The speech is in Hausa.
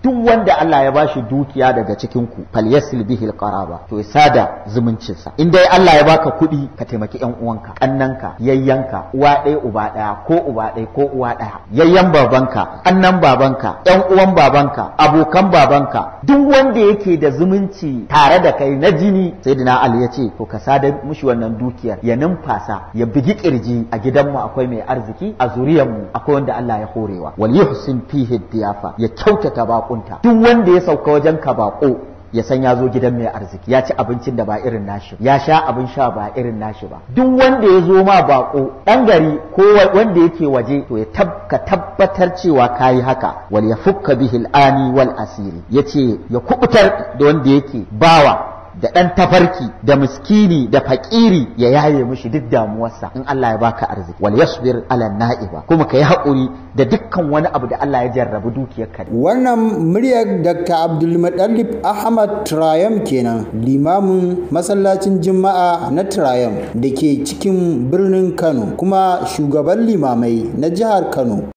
duk wanda Allah ya bashi dukiya daga cikin ku falyasil bihi alqaraba to ya sada zumuncinsa in dai Allah ya baka kuɗi ka taimaki ƴan uwanka kannanka yayyanka uwa ɗaya uba ɗaya ko uba ɗaya ko uwa ɗaya yayyan babanka annan babanka ƴan uwan babanka abokan babanka duk wanda yake da zumunci tare da kai na jini sayyidina Ali ya ce to ka sada mushi wannan dukiyar ya numfasa ya bigi kirji a gidanmu akwai mai arziki a zuriyarmu akwai wanda Allah ya horewa wal yuhsin fihi diyafa ya kyautata bakunta duk wanda ya sauka wajen ka bako ya san ya zo gidan mai arziki ya ci abincin da ba irin nashi ya sha abin sha ba irin nashi ba duk wanda ya zo ma bako dan gari ko wanda yake waje to ya ka tabbatar cewa kayi haka wal yafukka bihi al-ani wal asiri yace ya kubutar da wanda yake bawa da ɗan tafarki da miskini da fakiri ya yaye mishi duk damuwarsa in Allah ya baka arziki wal yasbir ala na'iba kuma ka yi haƙuri da dukkan wani abu da Allah ya jarrabu dukiyar ka wannan muryar Dr. Abdulmutallib Ahmad Trayam kenan limamin masallacin Juma'a na Trayam da ke cikin birnin Kano kuma shugaban limamai na jihar Kano